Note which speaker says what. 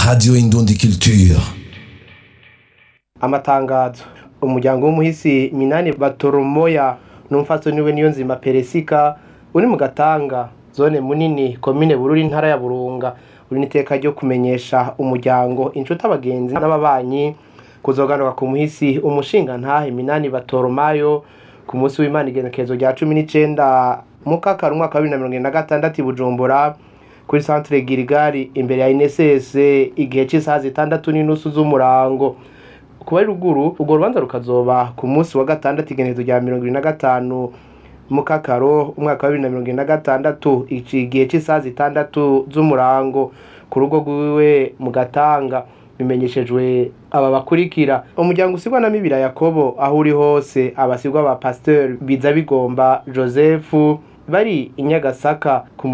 Speaker 1: Radio Indundi Culture.
Speaker 2: amatangazo umuryango w'umuhisi minani batoromoya n'umfaso niwe niyo nzima peresika uri mu gatanga zone munini komine bururi intara ya burunga uri n'iteka ryo kumenyesha umuryango inshuti abagenzi n'ababanyi kuzoganuka ku muhisi umushinga ntahe minani batoromayo ku munsi w'imana igenekerezo rya cumi n'icenda mukakara umwaka wa bibiri na mirongo ine na gatandatu i bujumbura kuri centre girigari imbere ya ineses igihe c'isaha zitandatu n'inusu z'umurango kuba ari ruguru urwo rubanza rukazoba ku munsi wa gatandatu igenekerezo rya mirongo ibiri na gatanu mukakaro umwaka wa bibiri na mirongo ine na gatandatu igihe c'isaha zitandatu z'umurango ku rugo rwiwe mu gatanga bimenyeshejwe aba bakurikira umuryango usigwa na mibira yakobo aho uri hose abasigwa ba pasteur biza bigomba joseph bari i nyagasaka ku